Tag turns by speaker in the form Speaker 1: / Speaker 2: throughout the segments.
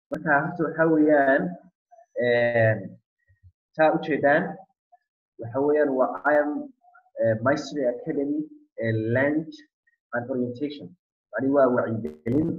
Speaker 1: marka horta waxa weeyaan saa ujeedaan waxa weeyaan waa i am mastery academy lunch and orientation yani waa wacyigelin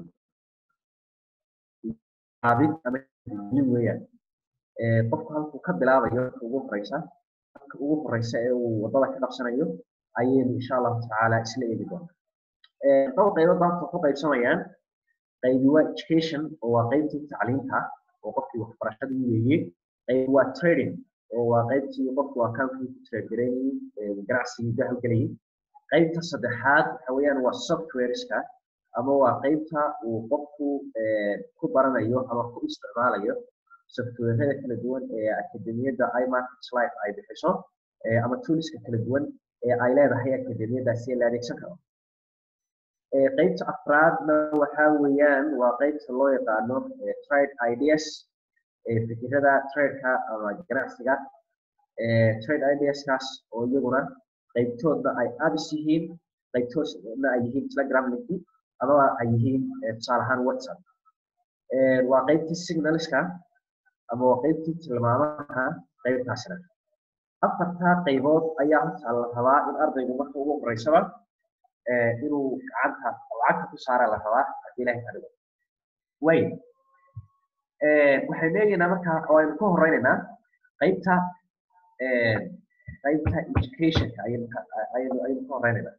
Speaker 1: abid ama gelin weeyaan qofku halkuu ka bilaabayo ugu horeysa halka ugu horeysa ee uu wadada ka qabsanayo ayaynu insha allahu tacaala isla eegi doonaa dhowr qaybood baa ku qaybsamayaan qaybi waa education oo waa qaybtii tacliinta oo qofkii waxbarashadii weeye qayb waa trading oo waa qaybtii qofku accountkii ku trade garaynayay ganacsigii ka halgelayay qaybta saddexaad waxa weeyaan waa softwareska ama waa qaybta uu qofku ku baranayo ama ku isticmaalayo softwarada kala duwan ee akademiyadda imarket life ay bixiso ama tooliska kala duwan ee ay leedahay akademiyadaasi la adeegsan karo qaybta afraadna waxa weeyaan waa qaybta loo yaqaano trade ideas fikirada tradeka ama ganacsiga trade ideaskaas oo iyaguna qaybtoodna ay abis yihiin qaybtoodna ay yihiin telegram linki amaba ay yihiin tusaale ahaan whatsapp waa qaybtii signalska ama waa qaybtii tilmaamaha qaybtaasna afartaa qaybood ayaa horta la rabaa in ardaygu marka ugu horeysaba inuu gacanta lacagta ku saara la rabaa haddii ilahay ka dhigo way waxaynu eegaynaa marka oo aynu ka horeynaynaa qaybta qaybta educationka ayaynu ayaynu ayaynu ka horeynaynaa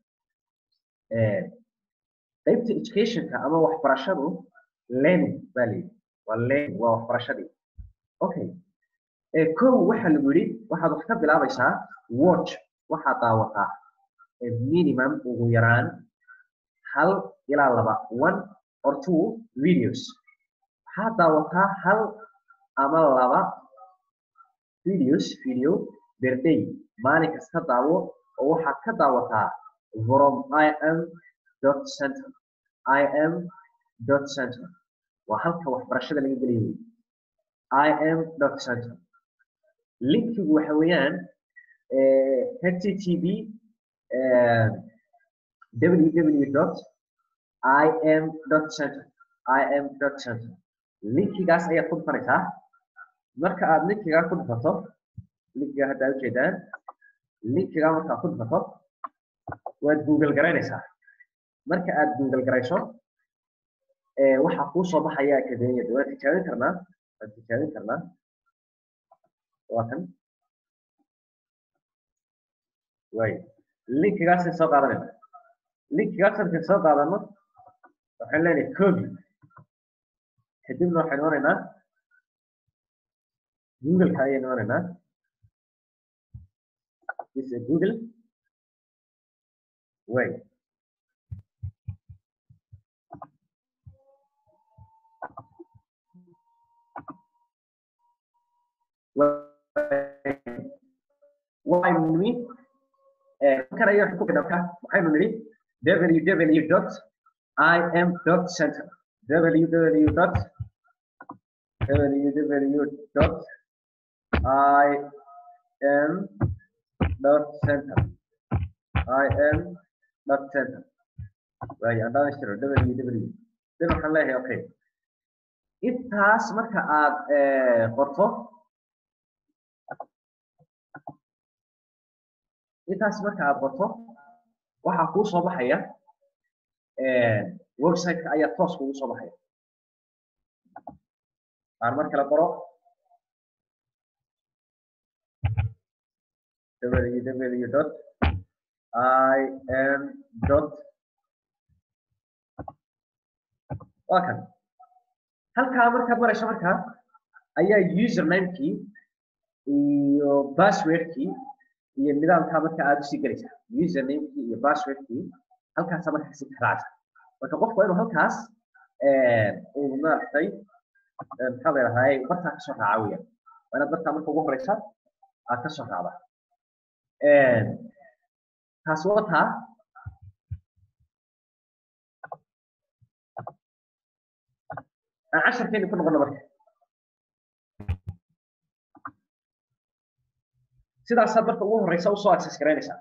Speaker 1: qaybta educationka ama waxbarashadu learning baa la yidhi waa learning waa waxbarashadii okay kow waxaa lagu yidhi waxaad wax ka bilaabaysaa watch waxaad daawataa minimum ugu yaraan hal ilaa laba one or two videos waxaad daawataa hal ama laba videos video per day maalin kasta daawo oo waxaad ka daawataa from im dot center im dot center waa halka waxbarashada laga geliyo im dot center linkigu waxa weeyaan http www dot im dot center im dot center linkigaas ayaad ku dhufanaysaa marka aad linkigaa ku dhufato linkiga hadda aad ujeedaan linkigaa markaad ku dhufato waad google garaynaysaa marka aad google garayso waxaa kuu soo baxaya akademiyada waan tijaabin karnaa waan tijaabin karnaa waa kan way linkigaasay soo qaadanayna linkigaas markay soo qaadano waxaan leenahay copy kadibna waxaynu onaynaa googleka ayaynu onaynaa this is google way waxaynu nimi kan ayaa waxay ku qidhabka waxaynu nidhi www dot im dot center www dot www dot im dot center im dot center waayo aan dhamaystiro www dan waxaan leeyahay okay intaas marka aad qorto intaas marka aad qorto waxaa kuu soo baxaya websiteka ayaa toos kugu soo baxaya aan mar kale qoro www dot im dot waa kan halkaa markaad marayso markaa ayaa usernamekii iyo passwordkii iyo nidaamkaa marka aad usii gelaysaa usernamekii iyo passwordkii halkaasa markaa si tixraacsa marka qofku waa inuu halkaas uu maaragtay maxaa la yidhahdaa bartaa kasoo raaca weeyaan waa inaad bartaa marka ugu horeysa aad kasoo raacda taasi waa taa aan casharkeeni ku noqono marka sidaasaad marka ugu horeysa usoo access garaynaysaa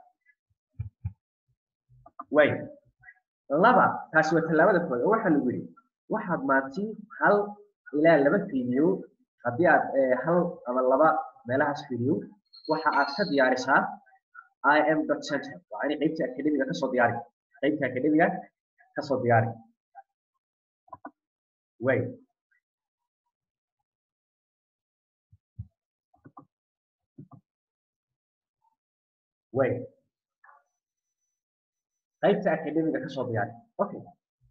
Speaker 1: way laba taasi waa tallaabada koowaad oo waxaa lagu yidhi waxaad maanti hal ilaa laba video haddii aad hal ama laba meelahaas video waxa aad ka diyaarisaa im center waa in qaybta academiga kasoo diyaari qaybta academiga kasoo diyaari way way qaybta academiga kasoo diyaari okay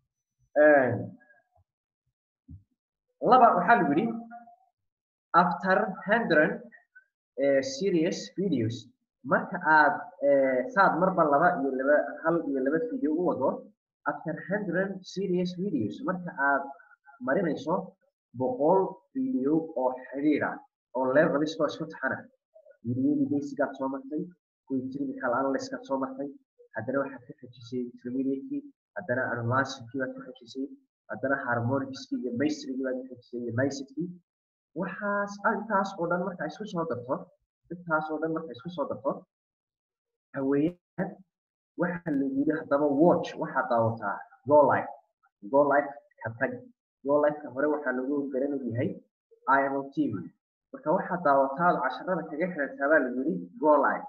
Speaker 1: laba waxaa lagu yidhi after hundred serious videos marka aad saad marba laba iyo laba hal iyo laba video u wado after hundred serious videos marka aad marinayso boqol video oo xidhiidha oo level iskoo isku taxana videodii basigaad soo martay kuwii technical analystkaad soo martay haddana waxaad ka xejisay intermediatekii haddana advancedkii baad ka xejisay haddana harmonicskii iyo mastrigii baad ka xejisay iyo nicekii waxaas intaas oo dhan marka isku soo darto intaas oo dhan marka isku soo darto haweeyaan waxa lagu yidhi haddaba watch waxaad daawataa go life go life ka tag go lifeka hore waxaa lagu garanay yahay imo tv marka waxaad daawataa casharada kaga xirantaa baa lagu yidhi go life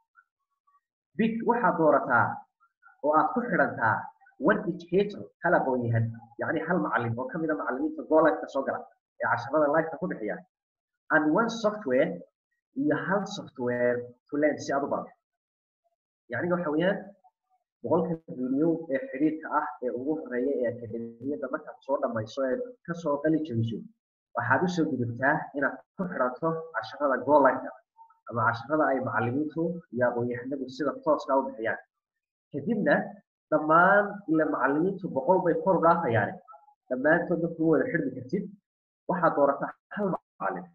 Speaker 1: big waxaad doorataa oo aad ku xidhantaa one educator hal aqoon yahan yacni hal macalin oo kamid a macalimiinta go lifeka soo gala ee casharada lifeka ku bixiya and one software iyo hal software to learn si aad u barato yacni waxa weeyaan boqolka video ee xiriirka ah ee ugu horeeya ee akademiyada markaad soo dhamayso ee kasoo qali jabiso waxaad usoo gudubtaa inaad ku xidhato casharada go lifeka ama casharada ay macalimiintu iyo aqoon-yahanadu sida tooska u bixiyaan kadibna dhammaan ila macalimiintu boqol bay kor u dhaafayaane dhammaantood markuu wada xidhmi kartid waxaad doorataa hal macalin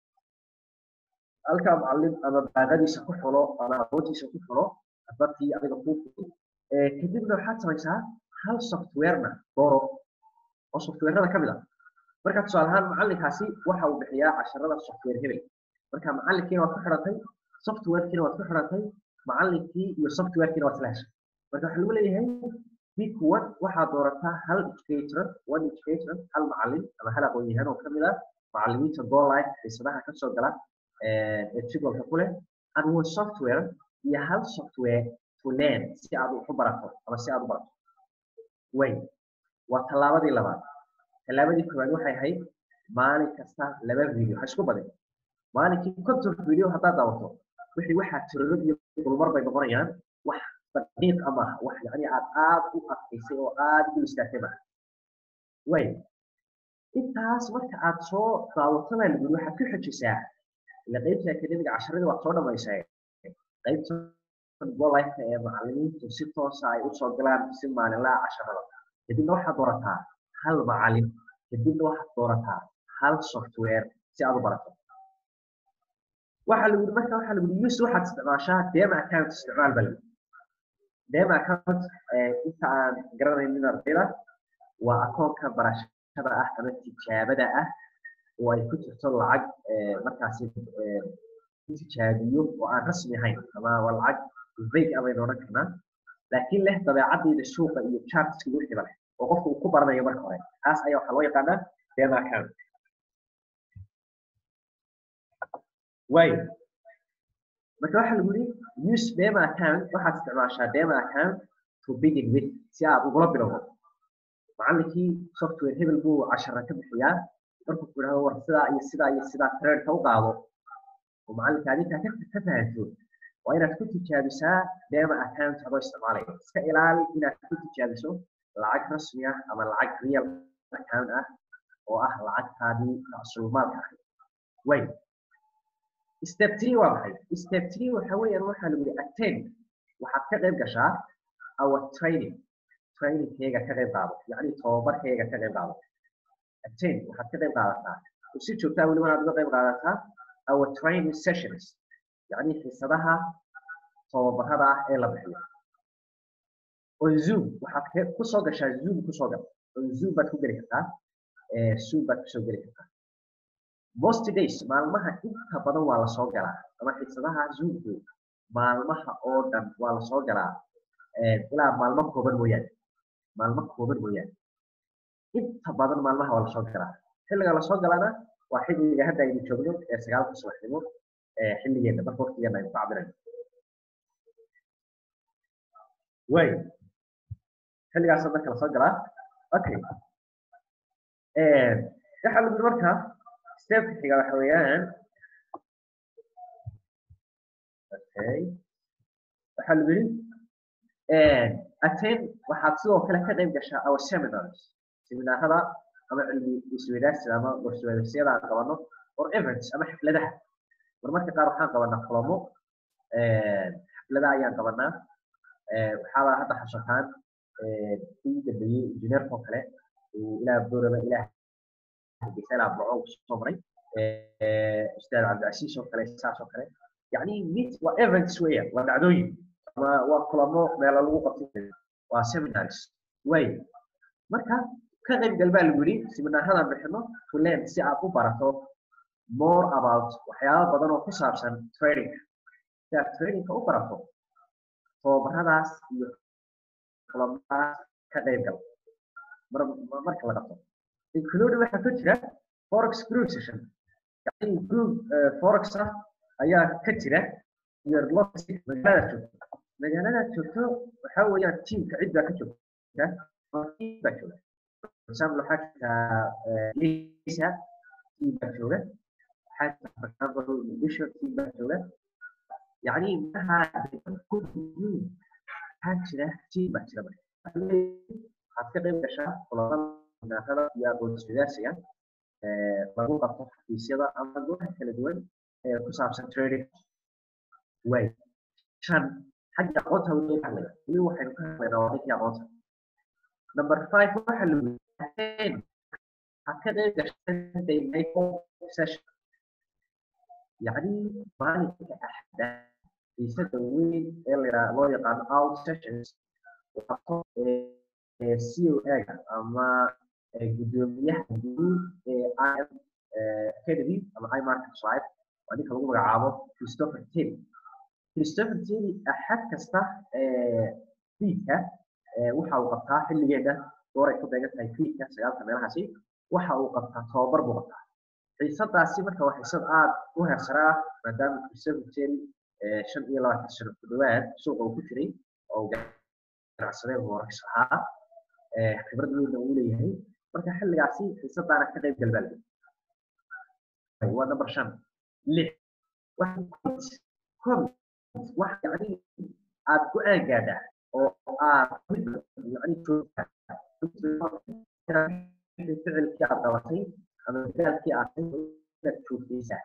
Speaker 1: halkaa macalin ama baaqadiisa ku xulo ama aqoontiisa ku xulo dadkii adiga kuu fuday kadibna waxaad samaysaa hal softwarena dooro oo softwarada ka mid ah marka tusaale ahaan macalinkaasi waxa uu bixiyaa casharada software hebel marka macalinkiina waad ku xidhatay softwarekiina waad ku xidhatay macalinkii iyo softwarekiina waad isla heshay marka waxaa lagu leeyahay big one waxaad doorataa hal educator one educator hal macalin ama hal aqoon-yahan oo kamid ah macalimiinta go life xiisadaha kasoo gala ee jadwalka ku leh and one software iyo hal software to learn si aad wax u barato ama si aad u barato way waa tallaabadii labaad tallaabadii koowaad waxay ahayd maalin kasta laba video ha isku badin maalinkii konton video haddaad daawato wixii waxaa tirado iyo dulmar bay noqonayaan wax daqiiq ama wax yani aad aad u adkaysay oo aad u istaagtay maaha way intaas marka aad soo daawato baa lagu waxaad ku xejisaa ila qaybta akademiga casharadii waad soo dhamaysay qaybta golifeka ee macalimiintu si toosa ay usoo galaan si maalinlaha casharada kadibna waxaad doorataa hal macalin kadibna waxaad doorataa hal software si aad u barato waxaa lagu yidhi marka waxaa lagu yidhi use waxaad isticmaashaa dema account isticmaal bal dema account inta aan garanaynin ardayda waa akoonka barashada ah ama tijaabada ah oo ay ku jirto lacag markaasi tijaabiyo oo aan rasmi ahayn ama waa lacag vague ah baynu odhan karnaa laakiin leh dabeecadayda suuqa iyo chartska wixiiba leh oo qofka uu ku baranayo marka hore taas ayaa waxaa loo yaqaanaa dema account waayo marka waxaa lagu yidhi use dema account waxaad isticmaashaa dema account to begin with si aad ugula bilowdo macallinkii software hebel buu cashara ka bixiyaa markuu ku yidhahdo war sidaa iyo sidaa iyo sidaa trainka u qaado oo macallinka adinkaa ka fahanto waa inaad ku tijaabisaa dema account adoo isticmaalaya iska ilaali inaad ku tijaabiso lacag rasmi ah ama lacag real account ah oo ah lacagtaadii macsuumaadka ahayd way step three waa maxay step three waxa weeyaan waxaa lagu yihi attend waxaad ka qayb gashaa our training trainingkayga ka qayb qaado yacni tababarkayga ka qayb qaado attend waxaad ka qayb qaadataa si joogtaa weliba inaad uga qayb qaadataa our training sessions yacni xiisadaha tababarada ah ee la bixiyo on zoom waxaad kusoo gashaa zoom kusoo gal on zoom baad ku geli kartaa zoom baad kusoo geli kartaa most days maalmaha inta badan waa lasoo galaa ama xiisadaha zoomku maalmaha oo dhan waa lasoo galaa ilaa maalmo kooban mooyaane maalmo kooban mooyaane inta badan maalmaha waa lasoo galaa xilliga lasoo galana waa xilliga hadda aynu joogno ee sagaalka subaxnimo xilligeena marka waqtigeena aynu ku cabirayno way xilligaas marka lasoo galaa okay waxaa lagu marka stepka xiga waxa weeyaan okay waxaa lagu yidhi attend waxaad sidoo kale ka qayb gashaa our seminars seminaarada ama cilmi isweydaarsiga ama warsweydarsiyada aan qabano or events ama xafladaha marmarka qaar waxaan qabanaa kulamo xafladaha ayaan qabanaa waxaaba hadda xasuutaan kii dambeeyey injineerka oo kale ilaa booraba ilaa hargeysa boco soo maray ustaad cabdicasiis oo kale saas oo kale yani meet waa events weeyaan waa dhacdooyin ama waa kulamo meelo lagu qabtay waa seminars way marka ka qayb gal baa lagu yidhi seminaaradan bixino to learn si aad u barato more about waxyaaba badan oo ku saabsan trading si aad tradingka u barato tababaradaas iyo kulamadaas ka qayb gal marka la qabto include waxaa ku jira forex group session yani group forex ah ayaa ka jira iyo magaalada joogto magaalada joogto waxaa weeyaan teamka cid baa ka joogta team baa jooga for example waxaa jirta lisa team baa jooga waxaa jirta for example muqdisho team baa jooga yani maha waxaa jira team baa jira waxaad ka qayb gashaa kulamada iyo aqoon-isweydaarsiga lagu qabto xafiisyada ama goobaha kala duwan ee ku saabsan trading way shan xagga aqoonta weli hadlaya weli waxaynu ka hadlaynaa waa ninkii aqoonta number five waxa lagu waxaad ka qayb gashaa session yacni maalinka axda xiisada weyn ee la loo yaqaano out sessions qabto c o a-ga ama gudoomiyaha guud ee im academy ama imarket live waa ninka lagu magacaabo christopher tilly christopher tilly axad kasta fiidka waxa uu qabtaa xilligeeda dooray ku beegan tahay fiidka sagaalka meelahaasi waxa uu qabtaa tababar buu qabtaa xiisadaasi marka waa xiisad aad u heersara ah maadaama christopher tilly shan iyo labaatan sano ku dhawaad suuqa uu ku jiray oo ganacsadee forex ahaa khibrad weynna uu leeyahay marka xilligaasi xiisadaana ka qayb galbaalga waa number shan lix wax yani aad go-aan gaadhaa oo aad yani joogtaa ficilkii aad qabatay ama dadaalkii aad inaad joogtaysaa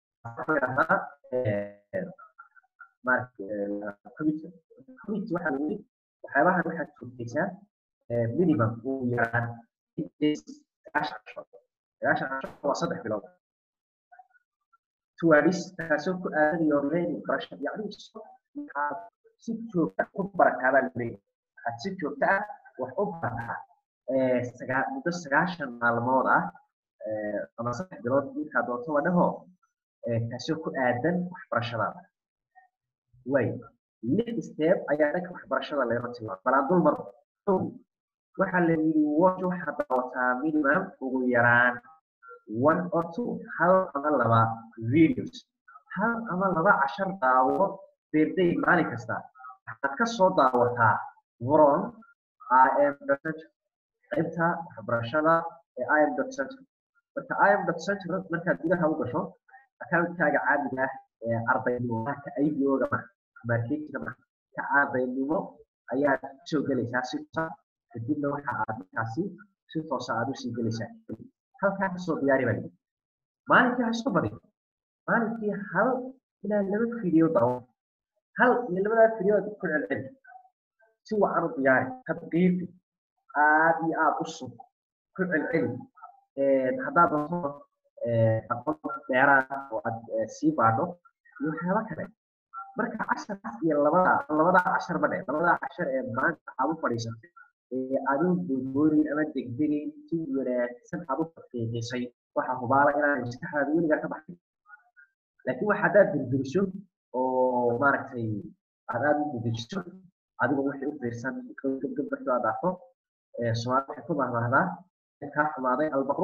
Speaker 1: committee waxaa lagu yidhi waxyaabahan waxaad joogtaysaa minimum uu yaraan sagaashan casho sagaashan casho waa saddex bilood tuwaadhis taasoo ku aadan your learning barasha yacni waxaad si joogta ku barataabaa laleeyahay waxaad si joogta ah wax u barataa muddo sagaashan maalmood ah ama saddex bilood markaa doonto wadhaho taasoo ku aadan waxbarashadaada way lix step ayaa dhanka waxbarashada leema tilmaama balaan dul mar waxaa la yidhi watch waxaad daawataa minimum ugu yaraan one or two hal ama laba videos hal ama laba cashar daawo birday maalin kasta waxaad ka soo daawataa from im qaybta waxbarashada ee im center marka im center markaad gudaha u gasho accountkaaga caadiga ah ee ardaynimo ka ibo-ga ma marketinga ma ka ardaynimo ayaad soo gelaysaa si kadibna waxa aad markaasi si toosa aad usii gelaysaa halkaa kasoo diyaari baa lidi maalinkii ha isku badin maalinkii hal ilaa laba video daawo hal iyo labadaa video aad ku celceli si wacan u diyaari tadqiiqi aad iyo aad u sug ku celceli haddaad doonto aqoon dheeraad oo aad sii baadho iyo waxyaaba kale marka casharkaas iyo labada labadaa cashar ma dhe labadaa cashar ee maanta aad u fadhiisatay aduu boodboonin ama degdegin si wanaagsan aad u taqiiqisay waxa hubaala inaanay maskaxdaada weligaa ka baxay laakiin wax haddaad dirdirso oo maaragtay aad aad u dedejiso adigoo wixii u fiirsan gabgab markii aad dhaafo soomaali waxay ku mahmahdaa kaa xumaaday albaqruufka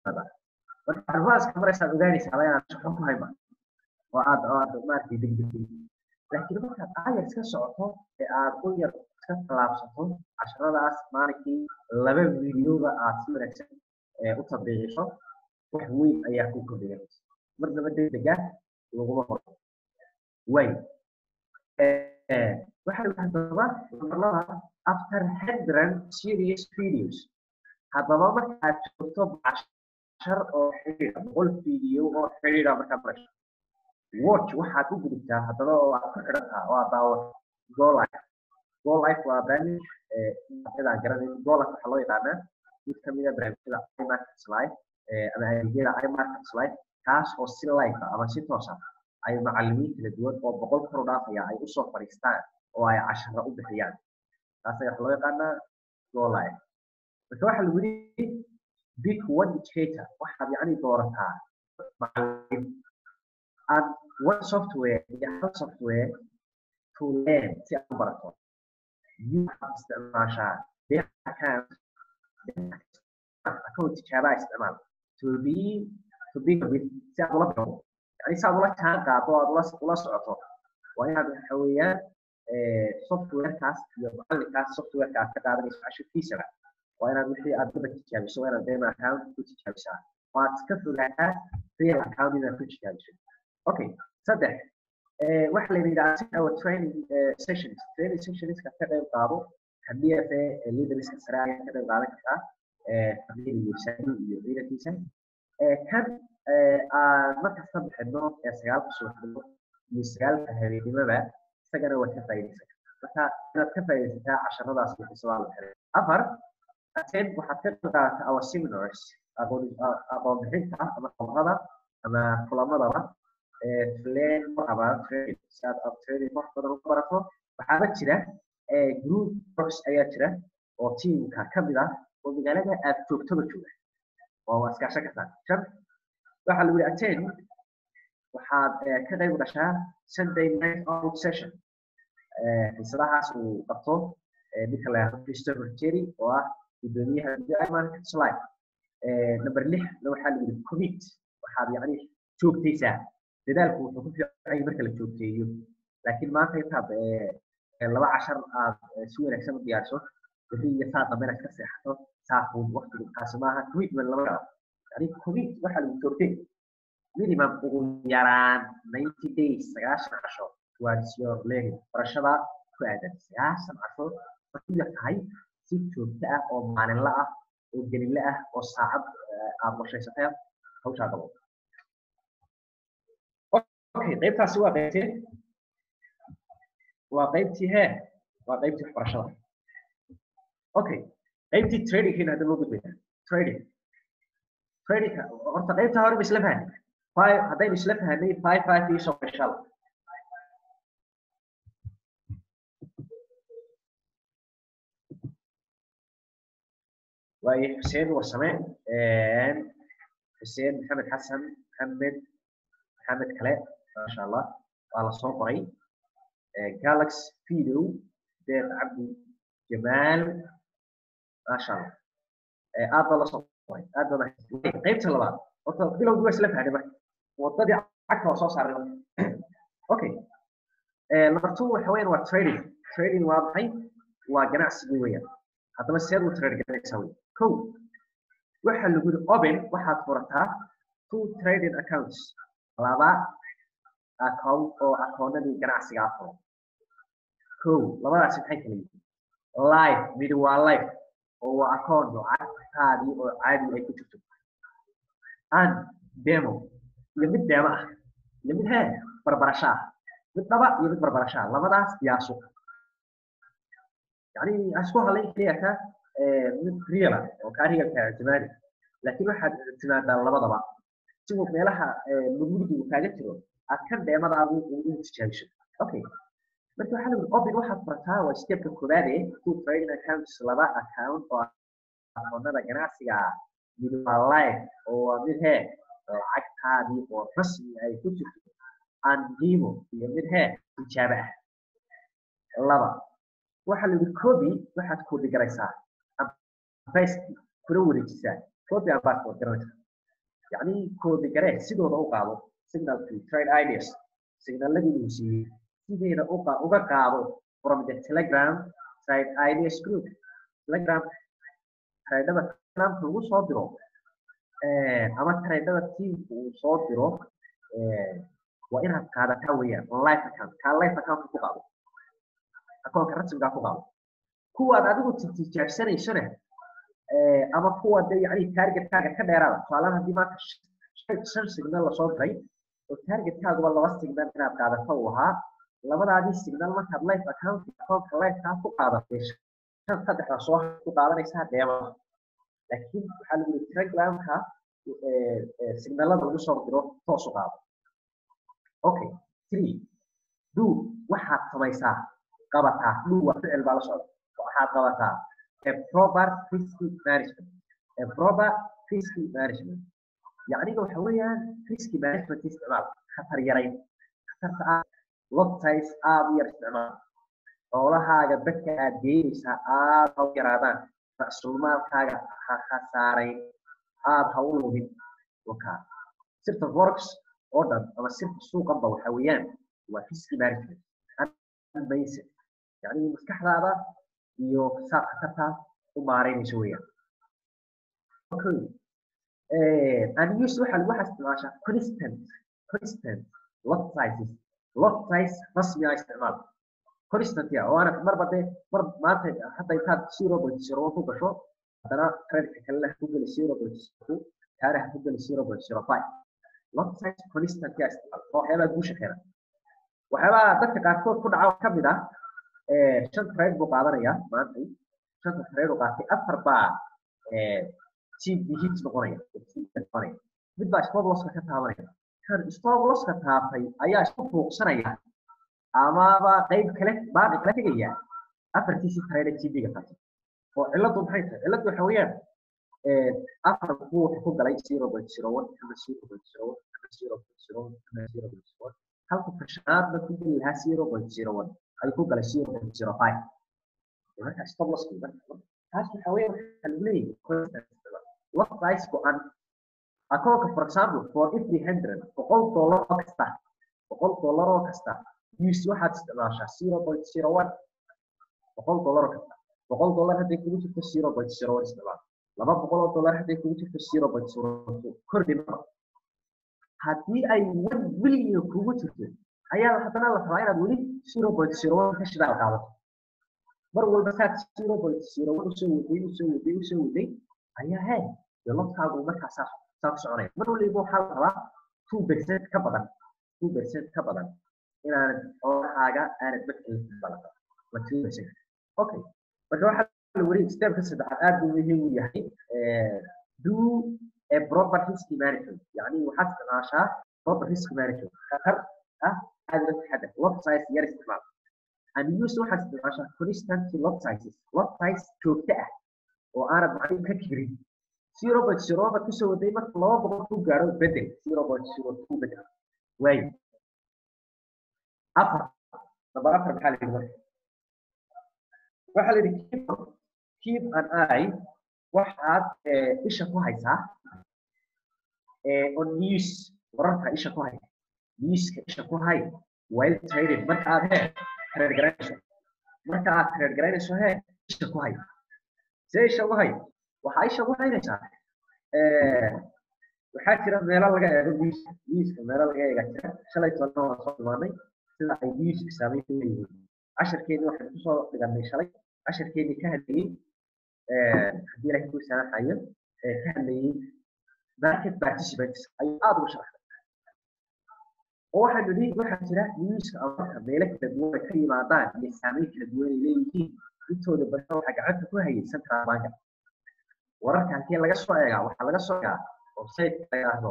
Speaker 1: timaadaa marka advanceka maraysaad ogaanaysaa inaad shaqo ku hayma oo aad oo aad maaragtay degdegtay laakiin markaad aayar iska socoto ee aad u yar iska tallaabsato casharadaas maalinkii laba videoba aad si wanaagsan u tabiiciso wax weyn ayaa ku kordhigaysa marnaba degdega laguma horo way waxay haddaba marlada after hundred serious videos haddaba marka aad joogto cashar oo xidhiidha boqol video oo xidhiidha markaad marayso watch waxaad u gudubtaa haddaba oo aad ku xidhantaa oo aad daawato go life go life waa barnaamij cidaan garanayn go life waxaa loo yaqaanaa mid ka mid a barnaamijyada imarkets life ama adeegyada imarkets life kaas oo si live ah ama si toos ah ay macallimiin kala duwan oo boqol kor u dhaafaya ay usoo fadhiistaan oo ay cashara u bixiyaan taas ayaa waxaa loo yaqaanaa go live marka waxaa lagu yidhi big one educator waxaad yacni doorataa macallin and one software iyo hal software to learn si aad u barato you waxaad isticmaashaa deeq account account tijaabaa isticmaal to be to be with si aad ula baxo yani si aad ula jaan qaado aad ula ula socoto waa inaad waxa weeyaan softwarekaas iyo macallinkaas softwareka aad ka qaadanayso cashirkiisana waa inaad wixii aad daba tijaabiso waa inaad dema account ku tijaabisaa waad ka fogaataa real account inaad ku tijaabiso okay saddex waxa la yidhahdaa our training sessions training sessionska ka qayb qaado haddii afe leaderska sare ayaa ka qayb qaadan kartaa famiil iyo saani iyo ciidankiisa kan aan markaas ka bixino ee sagaalka subaxnimo iyo sagaalka habeenimoba isagana waad ka faa'iidaysan marka inaad ka faa'iidaysataa casharadaas bixiso waa la xiray afar attend waxaad ka qayb qaadataa our seminars aqoon bixinta ama kooxada ama kulamadaba plan about training si aad aad training wax badan uga barato waxaaba jira group works ayaa jira oo tiimka ka mid ah oo magaalada aad joogtaba jooga oo waa iskaashan kartaa shan waxaa lagu yihi attend waxaad ka qayb gashaa sunday night out session xiisadahaas uu qabto ninka la yahdo christopher jerry oo ah gudoomiyaha market slide number lix waxaa lagu yihi commit waxaad yacni joogtaysaa dadaalku wuxuu ku fiican marka la joogteeyo laakiin maanta intaad laba cashar aad si wanaagsan u diyaariso bixi iyo saa dambe inaad ka seexato saafuun waqtigu taasi maaha commitment lama galo yani commit waxaa lagu joogtay minimum ugu yaraan ninety days sagaashan casho towards your learning barashada ku aadan sagaashan casho waxay yar tahay si joogto ah oo maalinla ah oo gelinle ah oo saacad aad qorshaysatay hawshaa gabo okay qaybtaasi waa qaybtee waa qaybtii hee waa qaybtii waxbarashada okay qaybtii tradingkiina hadda loo gudbaya trading tradingka horta qaybta hore ba isla fahanay five haddaynu isla fahanay five five iyo soo qashal waayo xuseen warsame xuseen maxamed xasan maxamed maxamed kale maasha allah waa la soo qoray galax video deeq cabdi jamaal maasha allah aad baa la soo qoray aad baa qaybta labaad horta bilowgii waa isla fahnay marka wadadii cagta waa soo saaray marka okay number two waxa weeyaan waa trading trading waa maxay waa ganacsigii weeyaan haddaba seed u trade garanaysaa wey kow waxaa lagu yidhi open waxaad furataa two trading accounts laba account oo akoonadii ganacsiga ah furo kow labadaasi maxay kala yihiin live mid waa live oo waa account lacagtaadii oo caadi ay ku jirto and demo iyo mid demo ah iyo mid hee barbarasho ah mid dhaba iyo mid barbarasho ah labadaas yaasu yani isku halayn keliya mid real ah oo kaa realka jamaali laakiin waxaad timaadaa labadaba si uu meelaha mugmugdigu kaaga jiro aad kan dheemadaadu ugu tijaabiso okay marka waxaa lagu open waxaad furataa waa stepka koowaad ee two trading accounts laba account oo akoonada ganacsiga mid waa live oo waa mid hee lacagtaadii oo rasmi ay ku jirto andimo iyo mid hee tijaabo ah laba waxaa lagu copy waxaad copy garaysaa ambasti kuna wareejisaa copy and passport garanaysa yacni koodi garee sidooda u qaado signal to trade ideas signaladii uu siiyey sideeda uga qaado from the telegram trade ideas group telegram traydhada telegramka lagu soo diro ama traydhada teamka uu soo diro waa inaad qaadataa weeyaan on life account kaa life account ku qaado akoonka rasmigaa ku qaado kuwaad adigu tijaabsanaysana ama kuwa de yani targetkaaga ka dheeraada tusaalahan haddii maanta shan signal lasoo diray oo targetkaaguba laba signal inaad qaadato uu ahaa labadaadii signal markaad life account akoonka lifekaa ku qaadatay shan saddexda soo ku qaadanaysaa deema laakiin waxaa lagu yiri telegramka signalada lagu soo diro toos u qaado okay three do waxaad samaysaa qabataa do waa ficil baa la socda waxaad qabataa a proper risky management a proper risky management yacniga waxa weeyaan risky management isticmaal khatar yarayn khatarta ah lot size aada u yar isticmaal xoolahaaga dadka aad geynaysaa aada ha u yaraadaan ra'sulmaalkaaga ha khasaarayn aada ha u lumin wakaa sirta forex oo dhan ama sirta suuqanba waxa weeyaan waa risky management unbasic yacni maskaxdaada iyo saad khatartaa u maaraynayso weeyaan okay unuse waxa lagu isticmaashaa constant constant lot sizes lot size rasmi ah isticmaal constant ya waana marba dee mar maanta hadda intaad zero point zero one ku gasho haddana credit kalena ku geli zero point two taana ha ku geli zero point zero five lot size constant ya isticmaal oo waxyaabaa guusha keena waxyaabaha dadka qaarkood ku dhaca ka mid ah shan trade buu qaadanaya maanta shanta trade uu qaatay afar baa chief hit noqonaya noqonaya mid baa stop losska ka taabanaya kan stop losska taabtay ayaa isku fuuqsanaya amaba qayb kale baaqi kala tegaya afartiisii trade tv-ga qaatay oo ciladu maxay tahay ciladu waxa weeyaan afar buu wuxuu ku galay zero point zero one ama zero point zero one ama zero point zero one ama zero point zero one halka fashanaadna ku geli lahaa zero point zero one ayuu ku galay zero point zero five marka stop loss taas waxa weeyaan waxaa lagu leeyahay what price go-an akoonka for example for every hundred boqol dollar oo kasta boqol dollar oo kasta use waxaad isticmaashaa zero point zero one boqol dollar oo kasta boqol dollar hadday kugu jirto zero point zero one isticmaal laba boqol oo dollar hadday kugu jirto zero point zero two kordhi maba haddii ay one billion kugu jirto ayaa haddana la rabaa inaad weli zero point zero one ka shidaal qaadato mar walba saad zero point zero one usoo waday usoo waday usoo waday ayaa he lodkaagu markaa saa saa ku soconaya mar waliba waxaa la rabaa two percent ka badan two percent ka badan inaanad xoolahaaga aanad badkelin badan waa two percent okay marka waxaa la wari stepka saddexaad aad buu muhiim u yahay do a proper risk management yani waxaad isticmaashaa proper risk management khatar ah aad la taxadar lot size yar isticmaal and use waxaad isticmaashaa constant lot sizes lot size joogto ah oo aanad macnin ka kirin zero point zero baad kusoo waday marka laba boqol ku gaaro bedel zero point zero two bedel waayo afar number afar maxaa la yidhi marka waxaa la yidhi keep keep an eye waxaad isha ku haysaa on news wararka isha ku hay newska isha ku hay while trading marka aad he trade garanayso marka aad trade garanayso he isha ku hay see isha ugu hay waxaa isha ugu haynaysaa waxaa jira meelo laga eego newska newska meelo laga eega jira shalay tobanna waan soo dhimaanay sida ay newska saameyn ku leeyihiin casharkeedii waxaan kusoo dhiganay shalay casharkeedii ka hadlayey haddii ilahay kuu saamaxayo ka hadlayey market participants ayuu aada ugu sharaxay oo waxaan nidhi waxaa jira newska amarka meelo kala duwan ay ka yimaadaan iyo saameyn kala duwan ay leeyihiin intooda badan waxaa gacanta ku hayay central banka wararka halkee laga soo eegaa waxaa laga soo eegaa website la yidhaahdo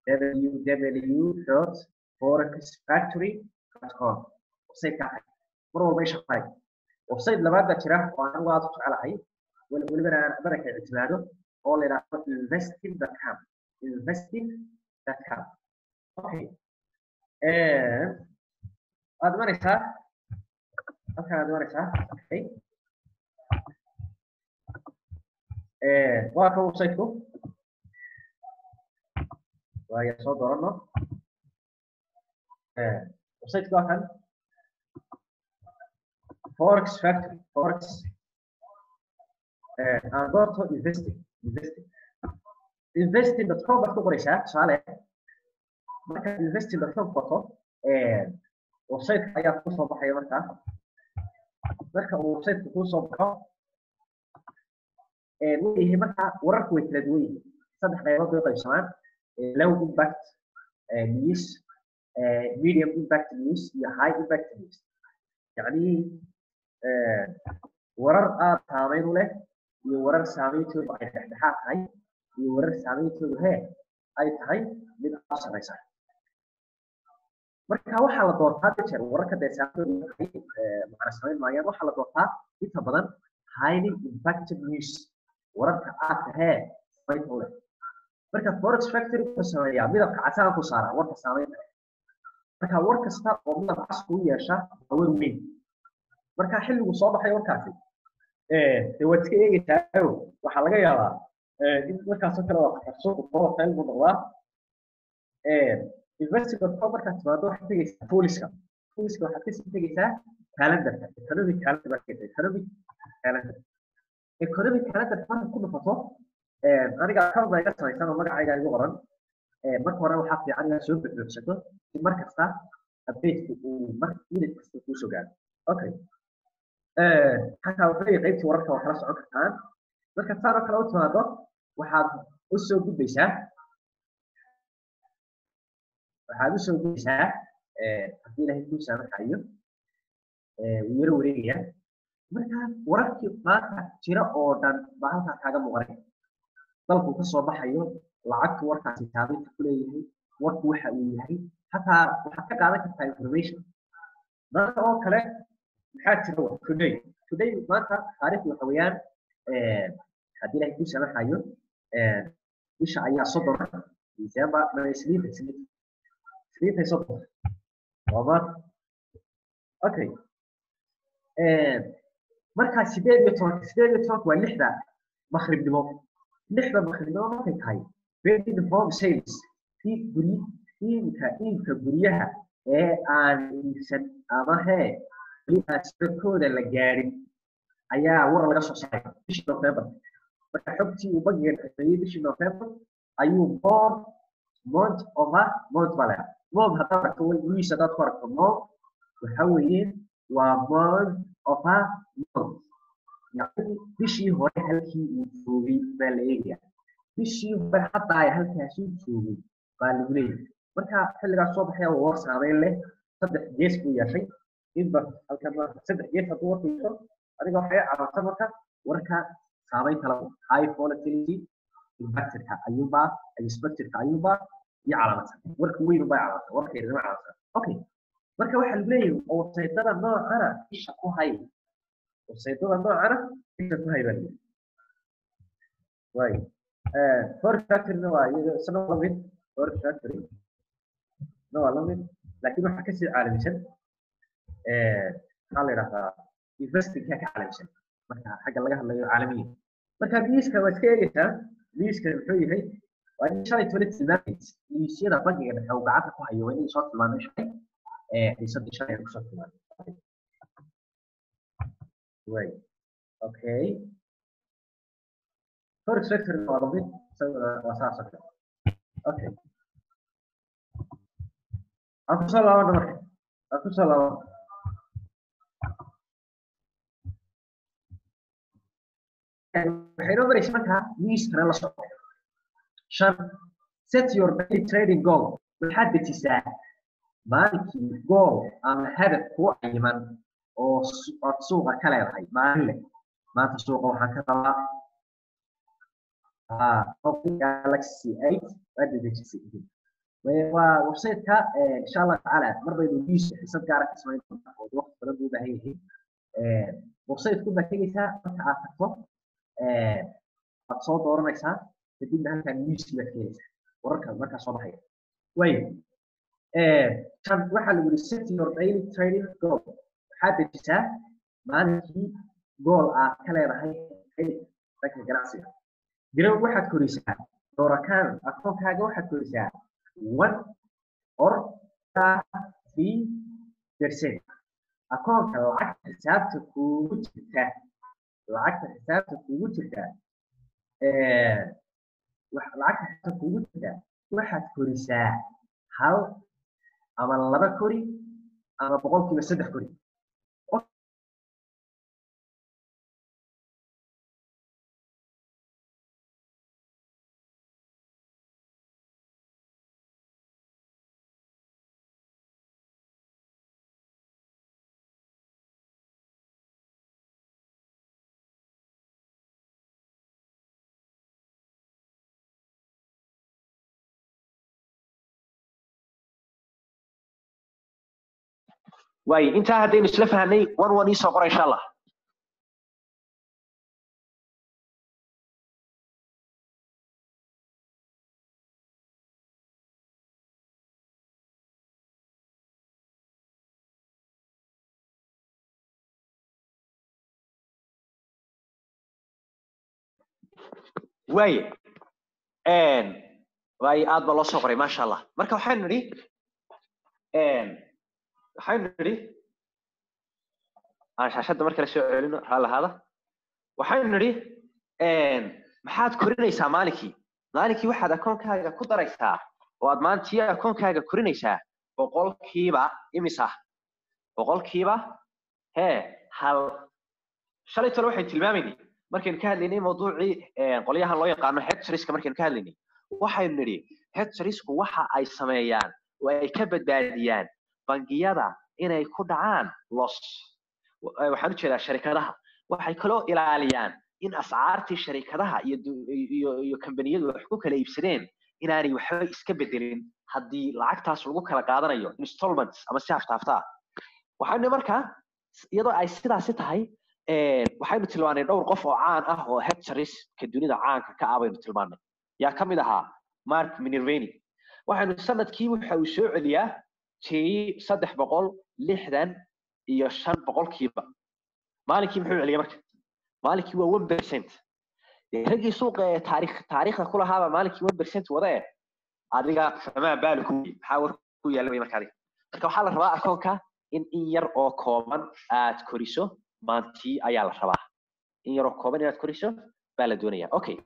Speaker 1: www.forexfactory.com website kaa mar walba isha qaray website labaad baa jira oo anigu aad u jecelahay welibana aan badanka ictimaado oo la yidhaahdo investing.com investing.com okay waad imanaysaa halkan aad imanaysaa okay waa ka websiteku waayo soo doorano websiteka waa kan forex factory forex aan doorto investing investing investing.com baad ku qoraysaa tusaale markaad investing.com qorto websiteka ayaa kuu soo baxaya markaa marka uu websiteka kuu soo baxo leeyahay markaa wararku way kala duwan yihiin saddex qaybood bay qaybsamaan low impact news medium impact news iyo high impact news yacni warar aad saameyn u leh iyo warar saameyntoodu ay dhexdhexaad tahay iyo warar saameyntoodu hee ay tahay mid aad sareysa marka waxaa la doortaa jeer wararka dee saameyntoodu tahay macna samayn maayaan waxaa la doortaa inta badan highly impacted news wararka aad tahee samaynta u leh marka forex factory wuxuu sameeyaa midabka casaan ku saara warka saameynta marka war kasta oo midab cas kuu yeesha waa war weyn marka xilligu soo baxay warkaasi dee waad iska eegaysaa waxaa laga yaabaa in markaasoo kale waa qatarsuuq volatile buu noqdaa investing.com markaad timaado waxaad tegaysaa fooliska fooliska waxaad kasii tegaysaa calendarka economic calendar markay economic calendar economic calendar markaad ku dhufato aniga account baa iga samaysan oo magacayga igu qoran marka hore waxaa fiican inaad soo buxbuuxsato si mar kasta updateka uu mar minute kasta kuu soo gaaro okay xataa wuxuu leeyahay qaybtii wararka waa kala socon kartaan marka saan oo kale u timaado waxaad u soo gudbaysaa waxaad u soo gudbaysaa haddii ilaahay kuu saamaxayo wuu yaro wareegaya marka wararkii maanta jira oo dhan baa halkaa kaaga muuqanay dalku ka soo baxayo lacagtu warkaasi saameynta ku leeyahay warku waxa uu yahay hataa waxaad ka qaadan kartaa information maanta oo kale maxaa jira wa today today maanta taariikhdu waxa weeyaan haddii ilaahay kuu samaxayo bisha ayaa soddon december isniinta isniinta isniintay soddon waa maanta okay markaa sideed iyo tobanka sideed iyo tobanka waa lixda makribnimo lixda makribnimo markay tahay building home sales kii guryi iibka iibka guryaha ee aan iibsan ama hee weli aan sirkooda la gaadhin ayaa war laga soo saaray bishii november marka xogtii uu bangiga dhexeeyey bishii november ayuu mom mont over mont baa lahaa mom haddaad aragto wiis haddaad ku aragto mom waxa weeye waa mont over mont yacni bishii hore halkii uu joogay baa la eegaya bishii hore hadda ay halkaasuu joogay baa lagu leeyahay marka xilligaas soo baxaya waa war saameyn leh saddex gees buu yeeshay inba halkan saddex gees hadduu warku yeesho adiga waxay carabta marka warka saameynta lagu high volatility impactorka ayuunbaa expectorka ayuunbaa iyo calaamadsan warka weyn baa calaamadsan warka yarinima calaamadsan okay marka waxaa lagu leeyahay websaytada noocana isha ku hay websaytada noocana isha ku hay baa lagu waayo forex factoryna waa iyado isna waa lamid forex factory na waa lamid laakiin waxaa kasii caalamisan maxaa la yidhahdaa investingka ka caalamisan marka xagga laga hadlayo caalamiya marka miiska waa iska eegaysaa miiska muxuu yahay waa in shalay toban tilmaamays miisyada bangiga dhexe uu gacanta ku hayo waa inay soo tilmaamay shalay xiisadii shalay kusoo tilmaamay way okay forex sector waa lamid waa saas oo kale okay aan kusoo laabana marka aan kusoo laabana waxay noo maraysa markaa miiskana la socdo shan set your daily trading goal waxaad dejisaa maalinkii goal ama hadaf kuu cayiman oo aad suuqa ka leedahay maalin leh maanta suuqa waxaan ka rabaa galaxy eight waad dejisay waa websiteka insha allah tacaala mar baynu news xisad gaara ka samayn doontaa oo waqti badan buu u baahan yahay websiteku baad tegeysaa marka aad tagto waad soo dooranaysaa kadibna halkaa newskii baad keenaysaa wararka markaa soo baxaya waayo tan waxaa lagu yidhi set your daily trading goal waxaad dejisaa maalinkii goal aad ka leedahay dhanka ganacsiga garow waxaad korisaa doorakaan akoonkaaga waxaad korisaa one or three percent akoonka lacagta xisaabta kuugu jirta lacagta xisaabta kuugu jirta lacagta xisaabta kuugu jirta waxaad korisaa hal ama laba kori ama boqolkiiba saddex kori
Speaker 2: waayo intaa haddaynu isla fahnay wan wan iisoo qora insha allah waaye waayo aad baa loo soo qoray maasha allah marka waxaynu nidhi waxaynu nidhi aan shaashadda mar kale soo celino raalahaada waxaynu nidhi maxaad korinaysaa maalinkii maalinkii waxaad akoonkaaga ku daraysaa oo aad maantii akoonkaaga korinaysaa boqolkiiba imisa boqolkiiba hee hal shalay tole waxay tilmaamaynay markaynu ka hadlaynay mawduucii qolyahan loo yaqaano hectoriska markaynu ka hadlaynay waxaynu nidhi hectorisku waxa ay sameeyaan oo ay ka badbaadiyaan bangiyada inay ku dhacaan los waxaan u jeedaa sharikadaha waxay kaloo ilaaliyaan in ascaartii sharikadaha iyo iyo iyo kambaniyadu wax ku kala iibsadeen inaanay waxba iska bedelin haddii lacagtaas lagu kala qaadanayo installments ama si haftaaftaa waxaynu markaa iyadoo ay sidaasi tahay waxaynu tilmaanay dhowr qof oo caan ah oo hectoriska dunida caanka ka ah baynu tilmaanay yaa ka mid ahaa mark minerveni waxaynu sanadkii waxa uu soo celiyaa tii saddex boqol lixdan iyo shan boqolkiiba maalinkii muxuu celiya marka maalinkii waa one percent raggii suuqa ee taarikh taariikhda ku lahaaba maalinkii one percent wada eh adiga famaa baali ku maxaa war ku yaalla way marka adiga marka waxaa la rabaa akoonka in in yar oo kooban aad koriso maantii ayaa la rabaa in yar oo kooban inaad koriso baa la doonaya okay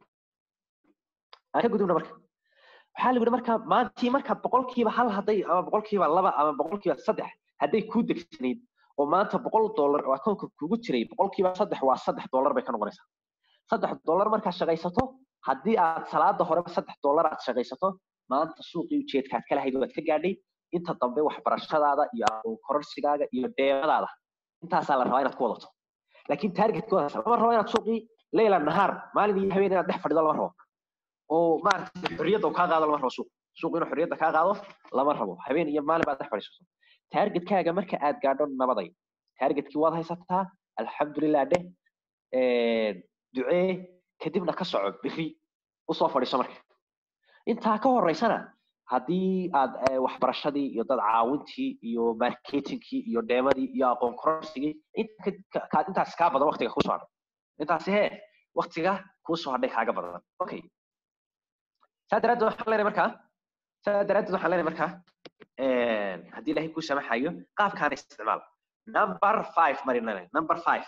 Speaker 2: aan ka gudubna marka waxaa la yidhi marka maantii markaad boqolkiiba hal hadday ama boqolkiiba laba ama boqolkiiba saddex hadday kuu degsanayd oo maanta boqol dollar oo akoonka kugu jiray boqolkiiba saddex waa saddex dollar bay ka noqonaysaa saddex dollar markaad shaqaysato haddii aad salaada horeba saddex dollar aad shaqaysato maanta suuqii ujeedkaad ka lahayd waad ka gaadhay inta dambe waxbarashadaada iyo aqoon kororsigaaga iyo deemadaada intaasaa la rabaa inaad ku wadato laakiin targetkoodaas lama rabo inaad suuqii leyla nahaar maalin iyo habeen inaad dhex fadhido lama rabo oo maaragtay xorriyadda uu kaa qaado lama rabo suuq suuq inuu xorriyadda kaa qaado lama rabo habeen iyo maalin baad dhex fadhiisato targetkaaga marka aad gaadho nabaday targetkii waad haysataa alxamdulilah dheh ducee kadibna ka soco biri usoo fadhiiso marka intaa ka horeysana haddii aad waxbarashadii iyo dad caawintii iyo marketingkii iyo dheemadii iyo aqoon kororsigii intaas kaa badan waktiga kusoo hadhay intaasi hee waktiga kuusoo hadhay kaaga badan okay saa daraaddeed waxaan leenahay markaa saa daraaddeed waxaan leenahay markaa haddii ilaahay kuu samaxayo qaabkaana isticmaal number five marinane number five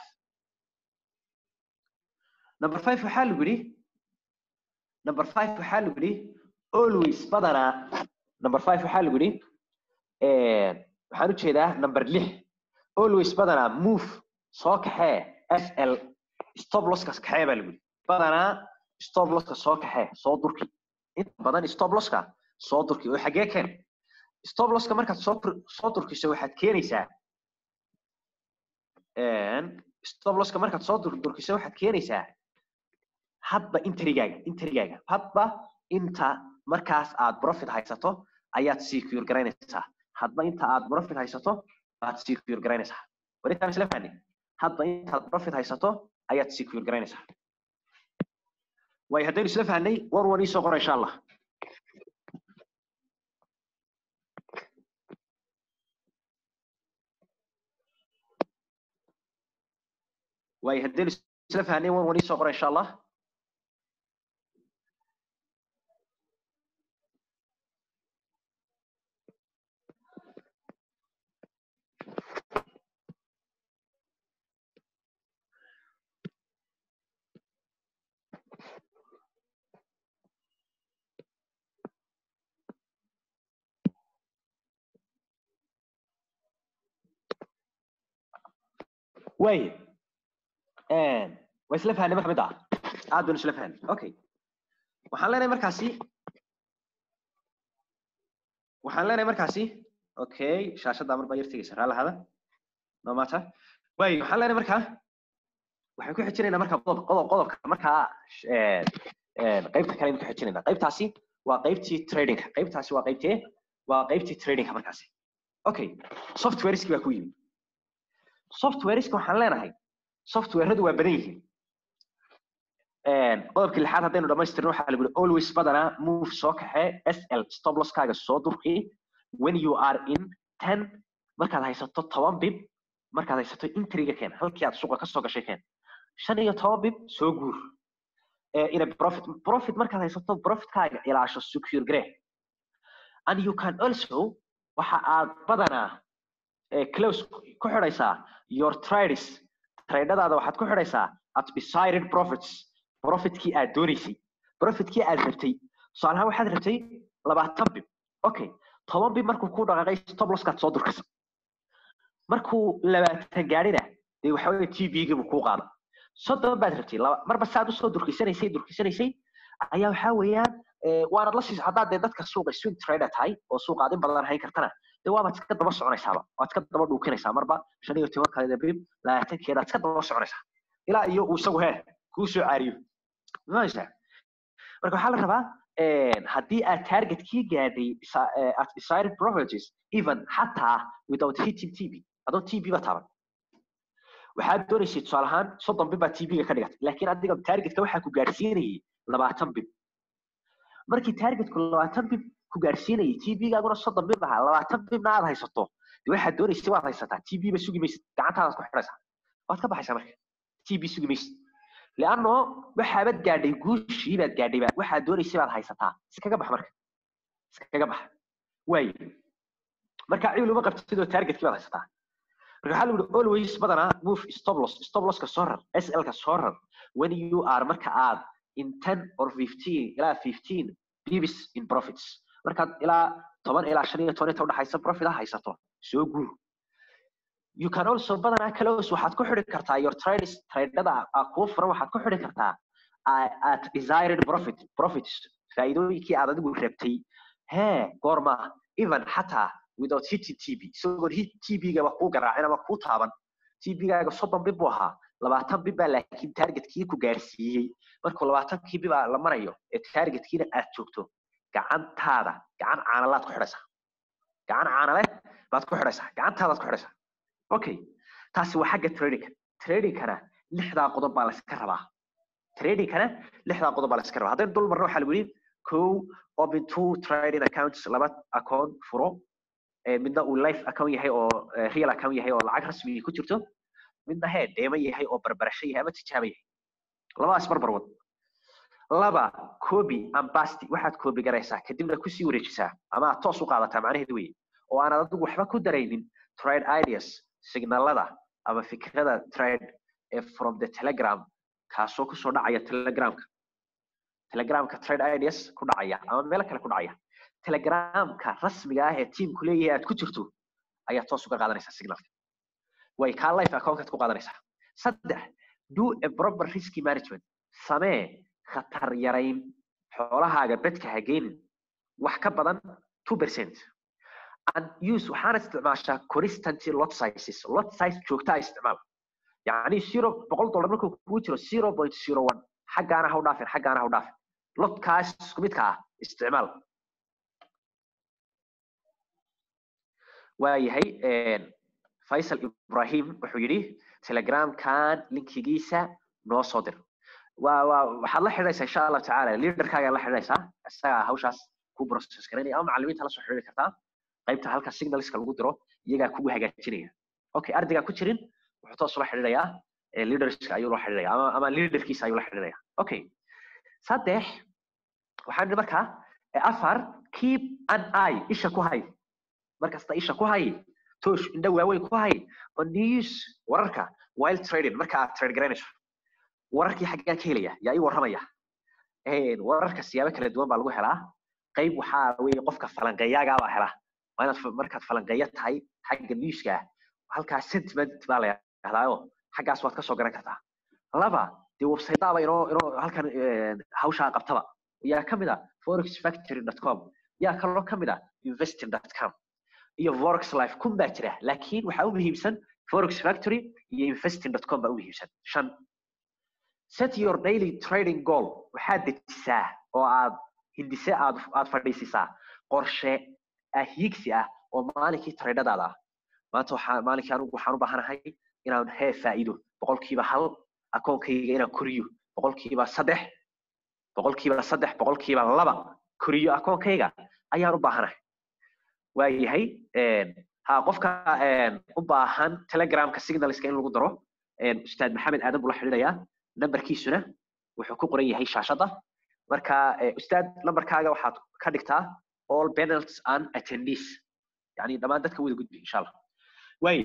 Speaker 2: number five waxaa lagu yidhi number five waxaa lagu yidhi always badanaa number five waxaa lagu yidhi waxaan ujeedaa number lix always badanaa move soo kaxee s l stop loskas kaxee baa lagu yidhi badanaa stop loska soo kaxee soo durki inta badan stop loska soo durki oo xagee keen stop loska markaad soo soo durkiso waxaad keenaysaa stop loska markaad soo durkiso waxaad keenaysaa hadba interigaaga interigaaga hadba inta markaas aad profit haysato ayaad secure garaynaysaa hadba inta aad profit haysato aad secure garaynaysaa warintaan isla fahni hadba intaad profit haysato ayaad secure garaynaysaa way haddaynu isla fahnay war wan iisoo qora insha allah way haddaynu isla fahnay war wan iisoo qora insha allah way waa isla fahanay marka mid ah aad baan isla fahanay okay waxaan leenahay markaasi waxaan leenahay markaasi okay shaashadda mar baa yar tegeysa raala hada no matter way waxaan leenahay markaa waxaan ku xijinaynaa marka qodob qodob qodobka markaa qaybta kale ku xijinaynaa qaybtaasi waa qaybtii tradingka qaybtaasi waa qaybtee waa qaybtii tradingka markaasi okay softwareski baa ku yimid softwareska waxaan leenahay softwareadu waa badan yihiin qodobkii lixaad haddaynu dhamaystirno waxaa lagu always badanaa move soo kaxe sl stop losskaaga soo durki when you are in ten markaad haysato toban bib markaad haysato intriga keen halkii aad suuqa kasoo gashay keen shan iyo toban bib soo guur ina profit profit markaad haysato profitkaaga ilaasho secure gare and you can also waxa aad badanaa close ku xidhaysaa your trades tradadaada waxaad ku xidhaysaa at desired profits profitkii aad doonaysay profitkii aad rabtay tusaalahaan waxaad rabtay labaatan bib okay toban bib markuu ku dhaqaaqay stop losskaad soo durkasa markuu labaatan gaadhina dee waxa weye t v giibuu kuu qaada soddon baad rabtay marba saad usoo durkisanaysay durkisanaysay ayaa waxaa weeyaan waanad la siis haddaad dee dadka suuqa swing trader tahay oo suuqa aad in badan hayn kartana dee waabaad iska daba soconaysaaba waad iska daba dhuukinaysaa marba shan iyo toban kaleda bib labaatankeedaad iska daba soconaysaa ilaa iyo uu isagu hee kuu soo caariyo maaysa marka waxaa la rabaa haddii aad targetkii gaadhay at desired properties even xataa without hitting tv adoo tv ba taaban waxaad doonaysay tusaale ahaan soddon bib baa tv-ga ka dhigatay laakiin adiga targetka waxaa ku gaadhsiinayay labaatan bib markii targetku labaatan bib ku gaadhsiinayay tv-gaaguna soddon bib ahaa labaatan bibna aad haysato de waxaad doonaysay waad haysataa tv ba sugi maysid gacantaadaad ku xidhaysaa waad ka baxaysaa marka tv sugi maysid leanno waxaabad gaadhay guushii baad gaadhay waxaad doonaysay baad haysataa iskaga bax marka iskaga bax waay marka ciil uma qabtid oo targetkii baad haysataa marka waxaa lagu always badanaa move stop loss stop losska soo rar slka soo rar when you are marka aad in ten or fifteen ilaa fifteen bibis in profits markaad ilaa toban ilaa shan iyo toban inta udhaxaysa profit ha haysato soo guur you can also badanaa close waxaad ku xidhi kartaa your trades tradada kuu furan waxaad ku xidhi kartaa at desired profit profits faa'iidooyinkii aad adigu rabtay hee goorma even xataa without hitting tv isagoon hit tv-gaba kuu garaacin ama kuu taaban tv-gaaga soddon bib buu ahaa labaatan bib baa laakiin targetkii ku gaarsiiyey markuu labaatankii bibaa la marayo ee targetkiina aad joogto gacantaada gacan caanalaad ku xidhaysaa gacan caanale baad ku xidhaysaa gacantaadaad ku xidhaysaa okay taasi waa xagga tradingka tradingkana lixdaa qodob baa layska rabaa tradingkana lixdaa qodob baa layska rabaa haddaynu dul marno waxaa lagu yidhi kow open two trading accounts laba account furo midna uu life account yahay oo real account yahay oo lacag rasmi ku jirto midna hee deema yahay oo barbarasho yahay ama tijaaba yahay labadaas barbar wad laba copy and paste waxaad copy garaysaa kadibna kusii wareejisaa ama aad toos u qaadataa macnaheedu weye oo aanad adigu waxba ku daraynin trade ideas signalada ama fikrada trade ee from the telegram kaasoo kusoo dhacaya telegramka telegramka trade ideas ku dhacaya ama meelo kale ku dhacaya telegramka rasmiga ah ee teamku leeyahay aad ku jirto ayaa toos uga qaadanaysaa signalka way kaa life accountkaad ku qaadanaysaa saddex do a proper risk management samee khatar yarayn xoolahaaga bedka ha geenin wax ka badan two percent and use waxaana isticmaashaa constanty lot sizes lot size joogtaa isticmaal yacni zero boqol dollar markuu kugu jiro zero point zero one xaggaana ha u dhaafin xaggaana ha u dhaafin lotkaas isku midka ah isticmaal waayahay faisal ibrahim wuxuu yidhi telegramkan linkigiisa noo soo dir waa waa waxaad la xidhaysaa insha allahu tacaala leaderkaagaa la xidhaysaa isagaa hawshaas ku process garanaya ama macallimiinta la soo xidhi kartaa qaybta halka signalska lagu diro iyagaa kugu hagaajinaya okay ardaygaa ku jirin wuxuu toos ula xidhiidhayaa leaderska ayuu la xidhiidhaya ama ama leaderkiisa ayuu la xidhiidhaya okay saddex waxaan idhi markaa afar keep an eye isha ku hay markasta isha ku hay toosh indha waaweyn ku hay on news wararka while trading marka aad trade garanayso wararkii xaggaa ka helaya yaa ii warramaya wararka siyaabo kala duwan baa lagu helaa qayb waxaa weye qofka falanqeeyaagaa baa helaa waa inaad markaad falanqeeya tahay xagga newska halkaa sentiment baa la yidhahdaayo xaggaas waad kasoo garan kartaa laba dee websiteaba inoo inoo halkan hawshaa qabtaba yaa kamid ah forexfactory.com yaa kaloo kamid ah investing.com iyo forex life kun baa jira laakiin waxaa u muhiimsan forex factory iyo investing.com baa u muhiimsan shan set your daily trading goal waxaad dejisaa oo aad hindise aad aad fadhiisisaa qorshe ah hiigsi ah oo maalinkii traydhadaada ah maanta waxaa maalinkii anigu waxaan u baahanahay inaan hee faa'iido boqolkiiba hal akoonkayga inaan koriyo boqolkiiba saddex boqolkiiba saddex boqolkiiba laba koriyo akoonkayga ayaan u baahanahay waayahay ha qofka u baahan telegramka signalska in lagu daro ustaad maxamed aadan buu la xidhiidhayaa nambarkiisuna wuxuu ku qoran yahay shaashadda marka ustaad nambarkaaga waxaad ka dhigtaa all penalties and attendees yani dhammaan dadka wada gudbi insha allah waaye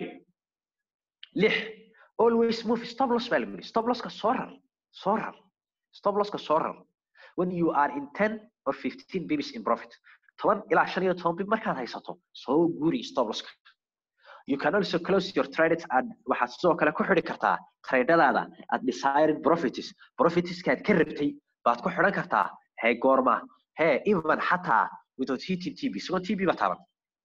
Speaker 2: lix always move stop loss baa lagu yidhi stop losska soo rar soo rar stop losska soo rar when you are in ten or fifteen babies in profit toban ilaa shan iyo toban bib markaad haysato soo guuri stop losska you can also close your trades and waxaad sidoo kale ku xidhi kartaa traydadaada at desired profits profitskaad ka rabtay baad ku xidhan kartaa hee goorma hee even xataa without hitting tb isagoo tb ba taaban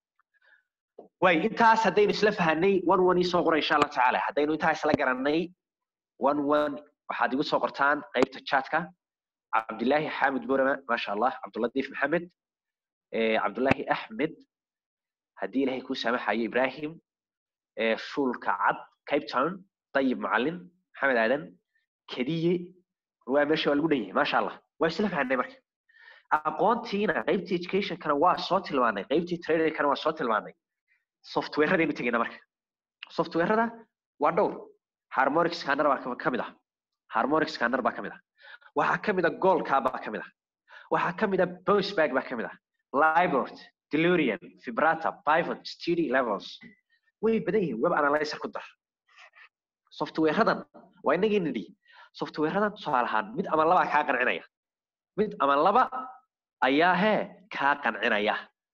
Speaker 2: way intaas haddaynu isla fahanay one one isoo qora insha allah tacaala haddaynu intaa isla garanay one one waxaad igu soo qortaan qaybta chatka cabdillaahi xaamid burama maasha allah cabduladiif maxamed cabdullaahi axmed haddii ilahay kuu saamaxayo ibrahim shulka cad cape town dayib macalin maxamed aadan kediye waa meesha waa lagu dhan yahay maasha allah waa isla fahanay marka aqoontiina qaybtii educationkana waa soo tilmaanay qaybtii tradingkana waa soo tilmaanay softwareadaynu tegayna marka softwareada waa dhowr harmonic scanner baa kamid ah harmonic scanner baa kamid ah waxaa kamid ah goldka baa kamid ah waxaa kamid ah bounceback baa kamid ah libort delurian vibrata pivot std levels way badan yihiin web analyzer ku dar softwareadan waa inagii nidhi softwareadan tusaale ahaan mid ama labaa kaa qancinaya mid ama laba ayaa hee kaa qancinaya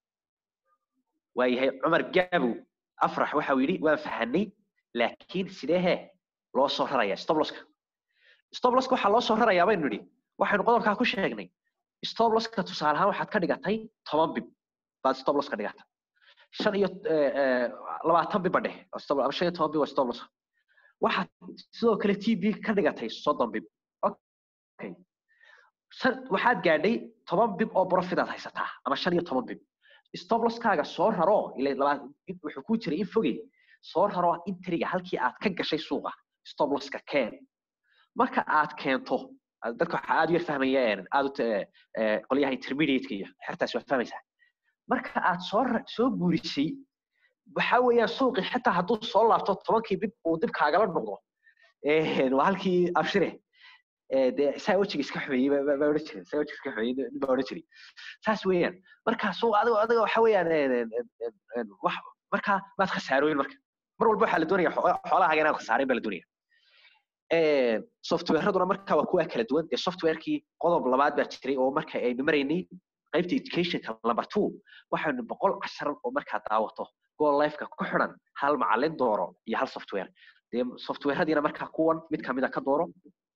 Speaker 2: waayahay cumar gaabow afrax waxa uu yidhi waan fahanay laakiin sidee hee loo soo raraya stoploska stoploska waxaa loo soo rarayaa baynu nidhi waxaynu qodobkaa ku sheegnay stoploska tusaale ahaan waxaad ka dhigatay toban bib baad stoplos ka dhigatay shan iyo labaatan bibba dheh ama shan iyo toban bib waa stoplos waxaad sidoo kale t b ka dhigatay soddon bib okay waxaad gaadhay toban bib oo profitaad haysataa ama shan iyo toban bib stoploskaaga soo raro wuxuu ku jiray in fogey soo raro intriga halkii aad ka gashay suuqa stoploska keen marka aad keento dadka waxaa aad u yar fahmaya aad qolyaha intermediateka iyo xertaas waa fahmaysaa marka aad soo soo guurisay waxa weeyaan suuqi xitaa hadduu soo laabto tobankii bib uu dib kaagala noqdo waa halkii abshire dee saa wejiga iska xumeeyey baa odhan jiray saa wejiga iska xumeeyey baa odhan jiray saas weeyaan marka suuq adiga adiga waxa weeyaan wax marka maad khasaarooyin marka mar walba waxaa la doonaya xoolahaaga inaad khasaarayn baa la doonaya softwareaduna marka waa kuwa kala duwan dee softwarekii qodob labaad baa jiray oo marka aynu maraynay qaybta educationka number two waxaynu boqol cashar oo markaa daawato gool lifeka ku xidhan hal macalin dooro iyo hal software dee softwareadiina markaa kuwan mid kamida ka dooro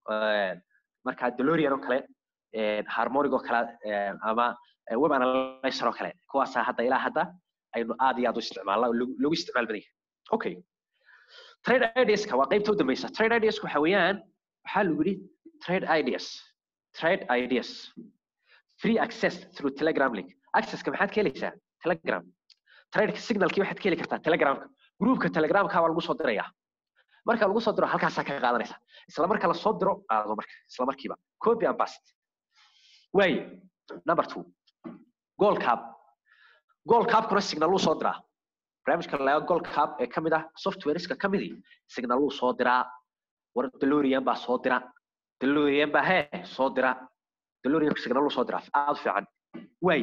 Speaker 2: markaa delorian oo kale harmonic oo kale ama web analyzer oo kale kuwaasaa hadda ilaa hadda aynu aad iyo aad u isticmaalna lagu isticmaal badan yahay okay trade ideaska waa qaybta u dambeysa trade ideaska waxa weeyaan waxaa lagu yidhi trade ideas trade ideas free access through telegram link accesska maxaad ka helaysaa telegram tradeka signalkii waxaad ka heli kartaa telegramka groupka telegramka waa lagu soo diraya marka lagu soo diro halkaasaa ka qaadanaysa isla marka la soo diro qaado marka isla markiiba copy and paste way number two goal cap goal capkuna signal uu soo diraa barnaamijka laga goal cap ee kamid ah softwareska kamidii signal uu soo diraa war delorian baa soo dira delorian baa hee soo dira delorian signal uu soo diraa aad u fiican way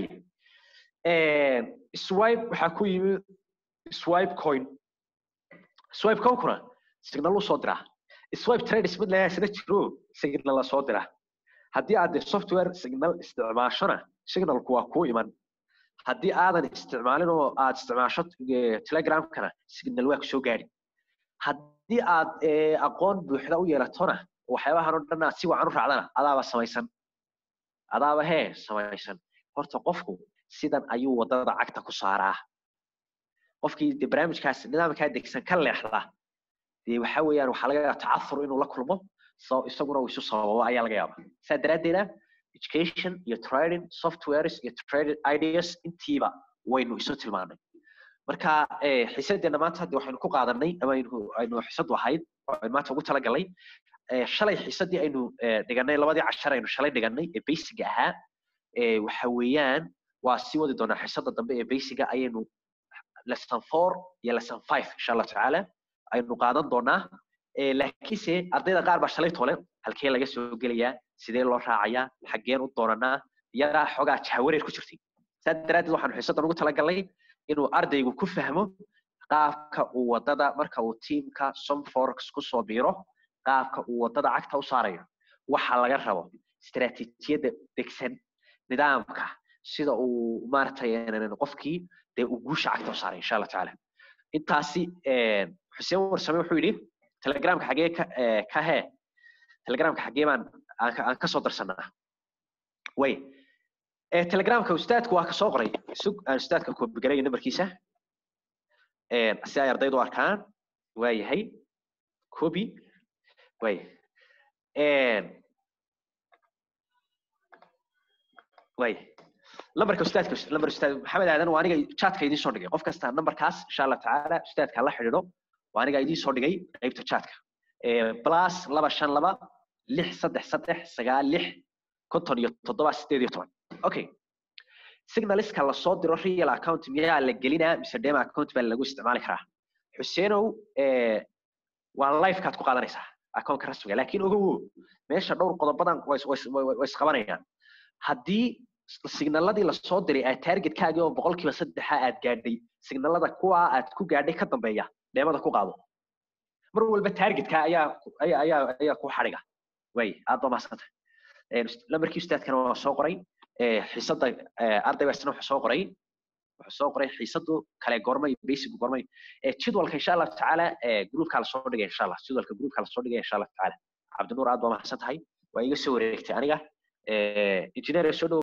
Speaker 2: swipe waxaa ku yimi swipe coin swipe coinkuna signal uu soo diraa swipe trades mid lahaa isna jiro signal la soo diraa haddii aad software signal isticmaashona signalku waa kuu iman haddii aadan isticmaalin oo aad isticmaasho telegramkana signal waa kusoo gaari haddii aad aqoon buuxda u yeelatona waxyaabahan oo dhan aad si wacan u raacdana adaaba samaysan adaaba hee samaysan horta qofku sidan ayuu wadada cagta ku saaraa qofkii de barnaamijkaas nidaamkaa degsan ka leexda dee waxa weeyaan waxaa laga yaaba tacafur inuu la kulmo isaguna uu isu sababo ayaa laga yaaba saa daraaddeeda education iyo trading softwares iyo trading ideas intiiba waynu isu tilmaanay marka xiisadeena maanta hadde waxaynu ku qaadanay ama aynu xisadu ahayd aynu maanta ugu talagalnay shalay xiisadii aynu dhiganay labadii cashar aynu shalay dhiganay ee basiga ahaa waxa weeyaan waa sii wadi doonaa xisada dambe ee basiga ayaynu lesson four iyo lesson five insha allah tacaala aynu qaadan doonaa laakiinse ardayda qaar baa shalay tole halkee laga soo gelayaa sidee loo raacayaa xaggeen u doonanaa yaraa xoogaa jahawareer ku jirtay saa daraaddeed waxaanu xiisadan ugu talagalnay inuu ardaygu ku fahmo qaabka uu wadada marka uu tiimka somforex kusoo biiro qaabka uu wadada cagta u saarayo waxa laga rabo istaraatiijiyadda degsan nidaamka sida uu maaragtay qofkii dee uu guusha cagta u saaray insha allah tacaala intaasi xuseen warsame wuxuu yidhi telegramka xagee ka hee telegramka xagee baan aan kasoo darsanaa way telegramka ustaadku waa kasoo qoray sug aan ustaadka koobigaraya nambarkiisa si ay ardaydu arkaan waa yahay kobi way way lambarka ustaadka lambar ustaad maxamed aadan waa aniga chatka idiin soo dhigay qof kasta nambarkaas insha allah tacaala ustaadka la xidhiidho waa aniga idiin soo dhigay qaybta chatka plus laba shan laba lix saddex saddex sagaal lix konton iyo toddoba sideed iyo toban okay signaliska lasoo diro real account miyaa la gelinaa mise dema account baa lagu isticmaali karaa xuseenow waa lifekaad ku qaadanaysaa accountka rasmiga laakiin ogowo meesha dhowr qodobadan way isqabanayaan haddii signaladii lasoo diray aad targetkaagii oo boqolkiiba saddexa aad gaadhay signalada kuwa aad ku gaadhay ka dambeeya dheemada ku qaado mar walba targetka ayaa ayaa ayaa ku xadhiga way aad baa mahadsantay lambarkii ustaadkana waa soo qoray xiisada ardayga isna wuxuu soo qoray wuxuu soo qoray xiisadu kale goormay basic goormay jadwalka insha allah tacaala groupka lasoo dhigay insha allah jadwalka groupka lasoo dhigay insha allah tacaala cabdinuur aad baa mahadsan tahay waa iga soo wareegtay aniga engineer soo dhow